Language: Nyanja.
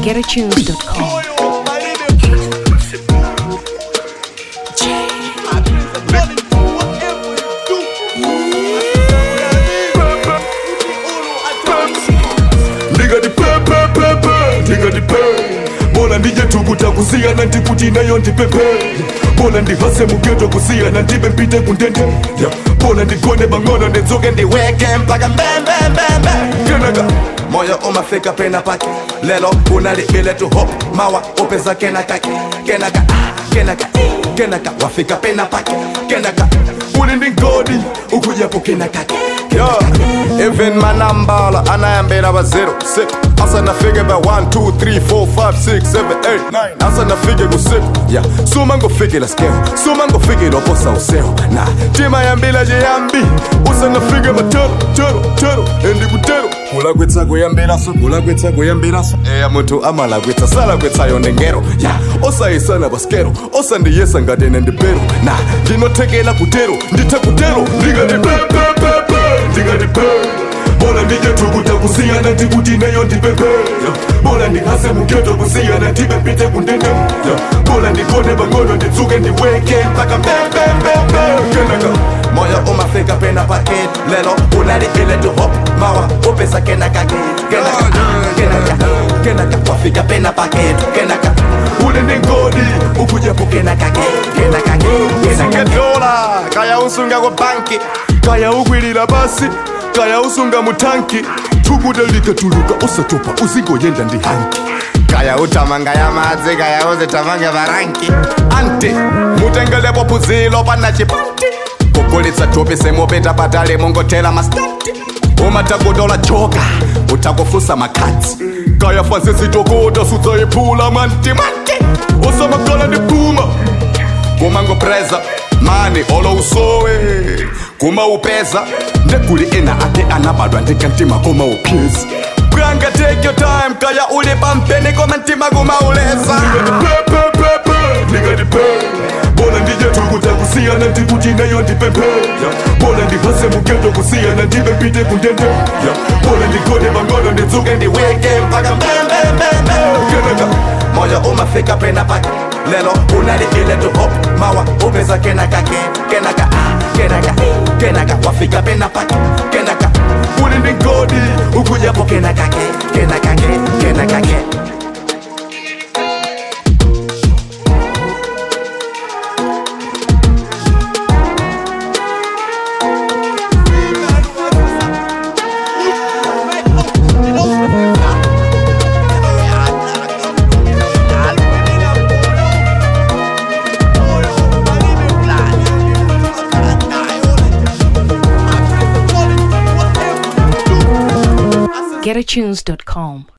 GetAtunes.com. Nigga the pe pe pe pe Nigga the pe Bola ndije tukuta kusiyana ndikuti nayo ndipepe Bola ndihase mugeto kusiyana ndibe mpite kundende yeah. Bola ndigone bang'ono ndidzuke ndiweke mpaka mbembembembe Kenaka moyo umafika pena pake lelo unalibile tu hop mawa upeza kenaka kenaka ah, kenaka kenaka wafika pena pake kenaka uli ndi ngodi ukujapo kenaka Yo, even manambala anayambela ba 0 6 asa nafike ba 1 2 3 4 5 6 7 8 9 asa nafike ku 6 yeah suma ngofikela skeo suma ngofikela posa useo na tima yambila je yambi usa nafike matero tero tero endi kutero kula kwetsa kuyambela so kula kwetsa kuyambela so eya muntu amala kwetsa sala kwetsa yonde ngero yeah osayisana baskero osandiyesa ngadene ndibero na ndinothekela kutero ndithe kutero Nigga the pe pe pe pe Nigga the pe Bola ndije tukuta kusiyana ndikuti nayo ndipepe yeah. Bola ndihase mugeto kusiyana ndibe mpite kundende yeah. Bola ndigone bang'ono ndidzuke ndiweke mpaka mbembembembe Kenaka moyo umafika pena paket lelo unalibile tu hop mawa upesa kenaka kenaka kenaka kenaka wafika pena paket kenaka uli ndi ngodi ukujapo kenaka kenaka kenaka dola kaya usunga ku banki kaya ukwilira basi kaya usunga mutanki tukuta likatuluka usatopa uzingoyenda ndi hanki kaya utamanga ya madzi kaya uzitamanga varanki anti mutengelepo phuzilo pana chipanti kugulitsa thupi semupita patali mungotela mastanti umatakutola joka utakufusa makhadzi kaya fanse sitokota sudzayiphula mantimanti usamakhala ndi phuma kumangopreza mani olo usowe kumaupeza ndeguli ena ake anabadwa ndikantima kumaupyeza bwanga take your time kaya uli pampeni koma ntima kumauleza pepepepe ndingatipe bola ndije tukuta kusiyana ndikuti nayo ndipepe bola ndihase mugeto kusiyana ndibe mpite kundende bola ndigone bang'ono ndidzuke ndiweke mpaka mbembembembe kenaka moyo umafika pena pake lelo unalibile tu hop mawa upeza kenaka kenaka ah, kenaka kenaka wafika pena pake kenaka uli ndi ngodi ukujapo kenaka kenaka kenaka GetAtunes.com.